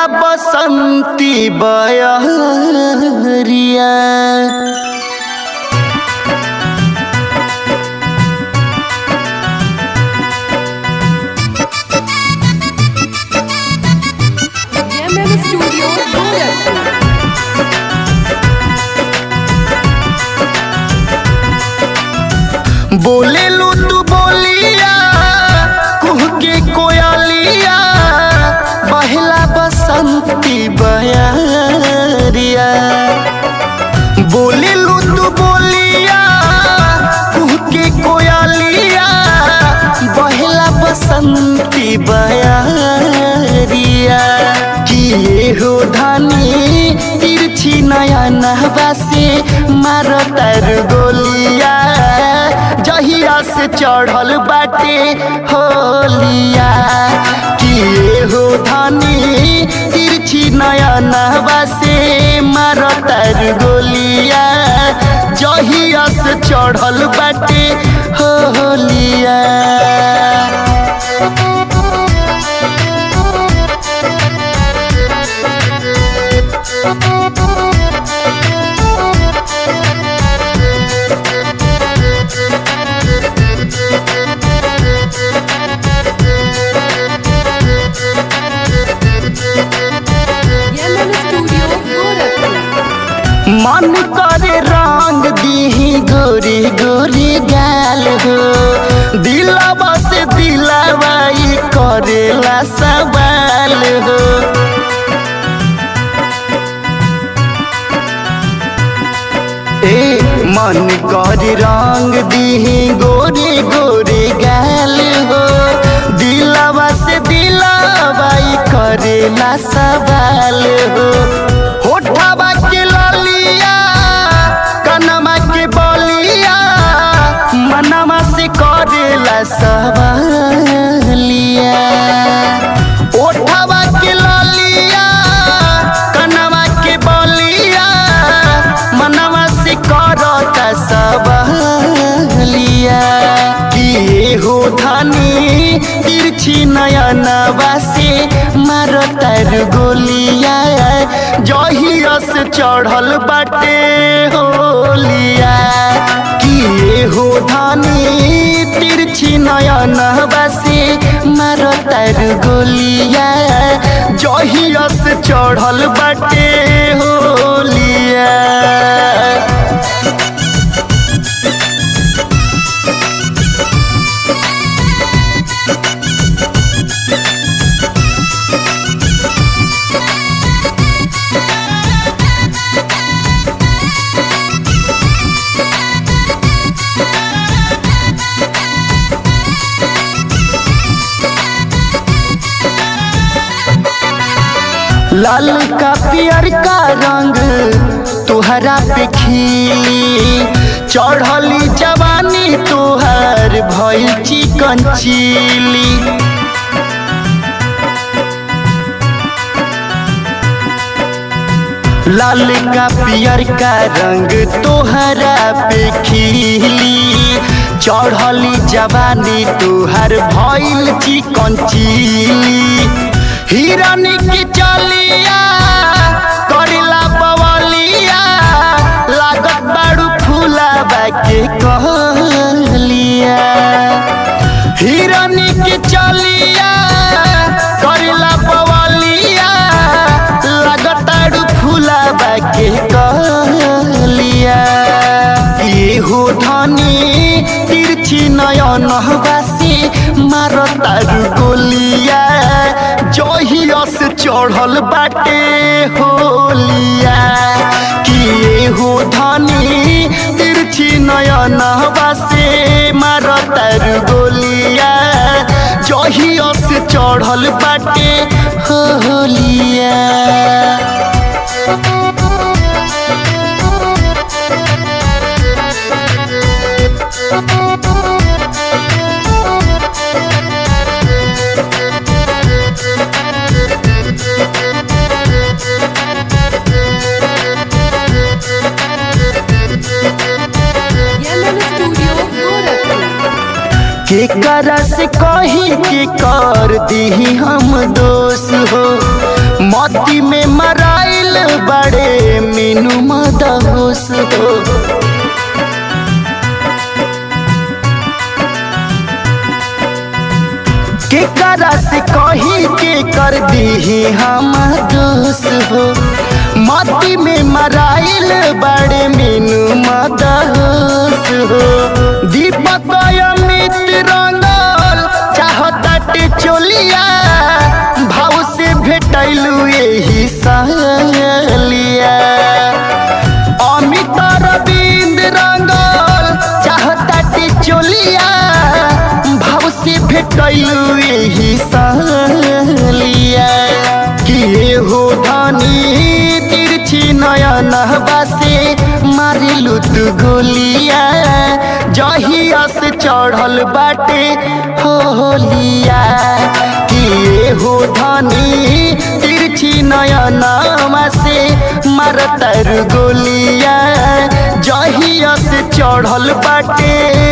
बसंती बयरिया MM studio Gorakhpur बोले लू तू बोलिया कुह के कोयलिया बहला बसंती बयरिया बोले लू तू बोलिया कुह के कोयलिया बहला बसंती बयरिया किए हो धानी तिरछी नया नहबा से मारो तर गोलिया जहिया से चढ़ल बाटे होलिया किए हो धानी तिरछी नया नहबा से मारो तर गोलिया जहिया से चढ़ल बाटे होलिया एमएम स्टूडियो गोरखपुर मन करे रंग दीही गोरी गोरी गाल हो दिलावा से दिलावाई करेला सवाल हो ए मन करे रंग दीही गोरी गोरी गाल हो दिलावा से दिलावाई करेला सवाल हो होठवा के ललिया कनमा के बलिया मनवा से करेला सवालिया ओठवा के ललिया कनमा के बलिया मनवा से करता सवालिया किए हो धनी तिरछी नयनवा से मारो तर गोलिया जहिया से चढ़ल बाटे होलिया किए हो धनी तिरछी नयनवा से मारो तर गोलिया जहिया से चढ़ल बाटे होलिया लाल का पियर का रंग तुहरा पे खिली चढ़ली जवानी तुहर भइल चिकन चिली लाल का पियर का रंग तोहरा पे खिली चढ़ली जवानी तुहर भइल चिकन चिली हिरनी की चलिया करिला बवलिया लागत बाड़ू फूला बाके कहलिया हिरनी की चलिया करिला बवलिया लागत बाड़ू फूला बाके कहलिया ये हो धनी तिरछी नयन हवासी मारो तारू गोलिया जहिया से चढ़ल बाटे होलिया किए हो धनी तिरछी नयन हवासी मारो तारू गोलिया जहिया से चढ़ल बाटे होलिया एमएम स्टूडियो गोरखपुर के कर से कही के कर दी हम दोष हो मती में मराइल बड़े मीनू मदहोश हो के करा से कही के कर दी हम दोष हो मती में मराइल बड़े मीनू मदहोश हो दीपक अमित रंगल चाहताटे चोलिया भाव से भेटैलू यही सहलिया अमित रविंद रंगल चाहताटे चोलिया भाव से भेटैलू यही सहलिया कि हो धनी तिरछी नयन बासे मारिलू तू गोलिया जहिया से चढ़ल बाटे होलिया कि हो धनी तिरछी नयन से मारतर गोलिया जहिया से चढ़ल बाटे